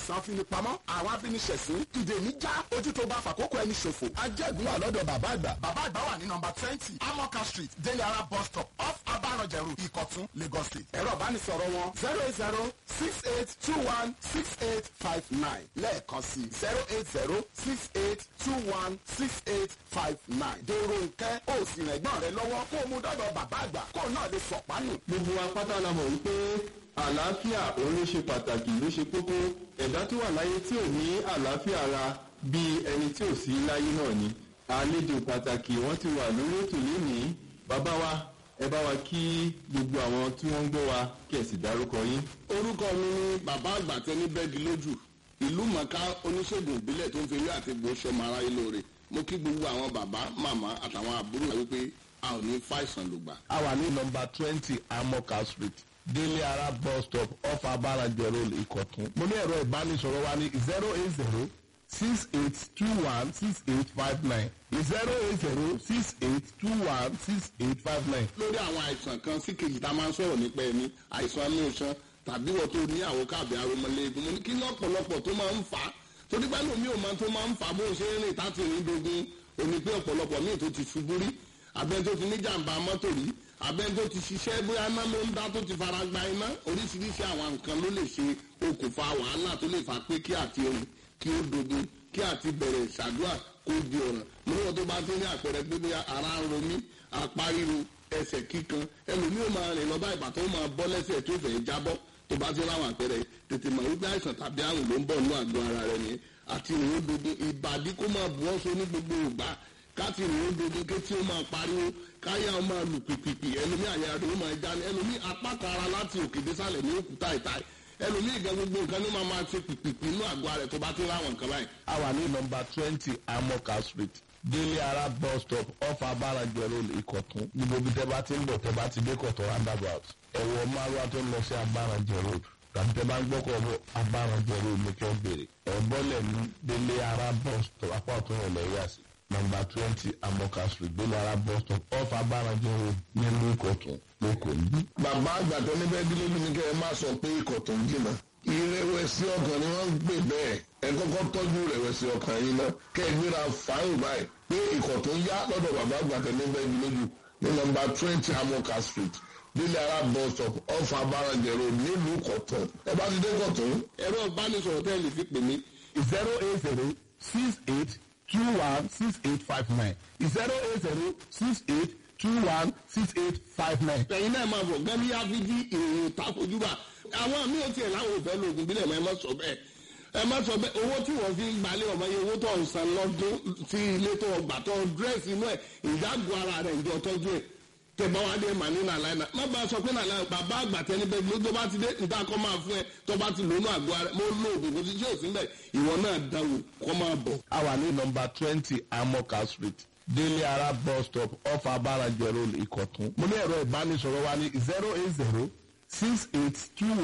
àìsàn afinipamọ́ àwọn afiniṣẹ̀sín ìdè níjà ojú tó bá fàkókò ẹni ṣòfò ajẹ́gun wà lọ́dọ̀ bàbá àgbà. bàbá àgbà wà ní nọmba twenty amoka street délé ara bus stop off abarọ̀jẹ̀rù ìkọ̀tún lagos state. ẹ̀rọ ìbánisọ̀rọ̀ wọn zero eight zero six eight two one six eight five nine lẹ́ẹ̀kan sí zero eight zero six eight two one six eight five nine. dèrò nkẹ́ ó sì rẹ̀gbọ́n rẹ lọ́wọ́ kó o mú dọ́dọ̀ bàbá àgbà kó o náà lè sọ̀pánù. gbogbo wa pátá la mọ̀ wípé àlàáfíà òun ló ṣe pàtàkì ló ṣe kókó ẹ̀dá tó wà láyé tí ò ní àlàáfíà ara bíi ẹni tí ò sí láyé náà ni àlejò pàtàkì wọ́n ti wà lórí ètò lénìí bàbá wa ẹ bá wa kí gbogbo àwọn tí wọ́n ń gbọ́ wa kí ẹ sì dárúkọ yín. orúkọ mi ni bàbá àgbà tẹni bẹ́ẹ̀dì lójú ìlú mọ̀ká oníṣègùn ìbílẹ̀ tó ń fi ewé àti egbò ṣọmọ aráyé lóore mo kí gbogbo àwọn bàbá màmá àtàwọn àbúrò wa wípé a ò ní fàìsàn lògbà. a wà ní nọmba twenty amoka street délé ara bus stop off abarajẹ road ìkọ̀tún. mo ní ẹ̀rọ ìbánisọ̀rọ̀ wa ní zero eight zero six eight two one six eight five nine zero eight zero six eight two one six eight five nine. lórí àwọn àìsàn kan sí kejì tá a máa ń sọ̀rọ̀ nípa ẹni àìsàn inú iṣan tàbí wọ́n tó ní àwọn káàbì aromọlẹ́gun mo ní kí lọ́pọ̀lọpọ̀ tó máa ń fà á torí pé lómi ò máa tó máa ń fà á bó ṣe ń rìn táti rìn dogun òní pé ọ̀pọ̀lọpọ̀ míì tó ti ṣubú rí abẹ́ni tó ti ní jàǹbá mọ́tò rí abẹ́ni tó ti ṣiṣẹ́ bóyá iná ló ń dá tó ti fara gba iná oríṣiríṣi àwọn nǹkan ló lè ṣe okùnfà wàhálà tó lè fà pé kí àti ohun kí ó dogun kí àti bẹ̀rẹ̀ ṣàdúrà kó di ọ̀ràn lọ́wọ́ tó bá ti ní àpẹẹrẹ pé bóyá ara ń ro mí apá ríro ẹsẹ̀ kíkan ẹlòmíì ó máa rìn lọ bá ìbàtọ́ ó máa bọ́ lẹ́sẹ̀ tó fẹ́ jábọ́ tó bá ti láwọn àpẹẹrẹ tètè mọ̀ wípé àìsàn tàbí àrùn ló ń bọ̀ nínú àgọ́ ara rẹ̀ nìyẹn àti ìrìn dogun ìbàdí kó máa bu ọ́ so ní gbogbo ìgbà káti ìrìn dogun ké tí ó máa pariwo káyà ó máa lù pìpìpì ẹlòmíì àyà rẹ̀ ó máa já ní ẹlòmíì apá kan ara láti òkè désàlẹ̀ ní òkúta ìta ẹlòmíì gan gbogbo nǹkan ní máa máa ṣe pìpìpì inú àgọ́ ara rẹ̀ tó bá ti láwọn nǹkan báyìí. a wà ní nọmba twenty amoka street délé ara bus stop off abarajẹ road ìkọ̀tún níbo bí tẹ́ bá ti ń bọ̀ tẹ́ bá ti dé kọ̀tún roundabout ẹ̀wọ̀ márùwá tó ń lọ sí abarajẹ road tàbí tẹ́ bá ń gbọ́kọ̀ bọ̀ abarajẹ road ní kẹ́ bèrè ẹ̀bọ́lẹ̀ ní délé ara bus stop apá ọ̀tún rẹ̀ lẹ́yìn àsì nọmba twenty amoka street délé ara bus stop off abarajẹ road nílùú ìkọ̀tún lóko ní. bàbá àgbà tó ní bẹ́ẹ̀ dílé ní kẹ́ ẹ má sọ pé ikọ̀ tó ń jìnnà ìrẹ̀wẹ̀sì ọkàn ni wọ́n ń gbé bẹ́ẹ̀ ẹ kọ́kọ́ tọ́jú ìrẹ̀wẹ̀sì ọkàn yín náà kẹ́ ẹ gbéra fáyìn báyìí pé ikọ̀ tó ń yá lọ́dọ̀ bàbá àgbà tó ní bẹ́ẹ̀ dílé jù ní nọmba twenty amoka street délé ara bus stop off abarajẹ road nílùú kọ̀tún ẹ bá ti dé kọ̀tún. ẹ̀rọ ìbánisọ̀rọ̀ tẹ́ ẹ lè fi pè mí zero eight zero six eight two one six eight five nine zero eight zero six eight two one six eight five nine. ẹ̀yin náà máa bọ̀ gẹ́gẹ́ bí áfíjí ìròyìn takojúbà àwọn míì ò tiẹ̀ láwọn òfẹ́ lóògùn bílẹ̀ mọ́ ẹ má sọ bẹ́ẹ̀ ẹ má sọ bẹ́ẹ̀ owó tí wọ́n fi ń gbalẹ̀ ọmọ yẹn owó tó ń san lọ́dún sí ilé tó gbà tó dírẹ́sì inú ẹ̀ ìdágùn ara rẹ̀ ìjọ tọ́jú ẹ̀ tẹ̀bá wa dé mà ní nàlàyé náà má bàa sọ pé nàlàyé bàbá àgbà tẹni bẹ́ẹ̀ ló tó bá ti dé níta kọ́ máa fún ẹ tó bá ti lónú àgọ́ ara mo lo oògùn kò sí tí ò sí mbẹ̀ ìwọ náà dáwò kọ́ máa bọ̀. a wà ní nọmba twenty amoka street délé ara bus stop off abarajẹ road ìkọ̀tún. mo ní ẹ̀rọ ìbánisọ̀rọ̀ wa ní zero eight zero six eight two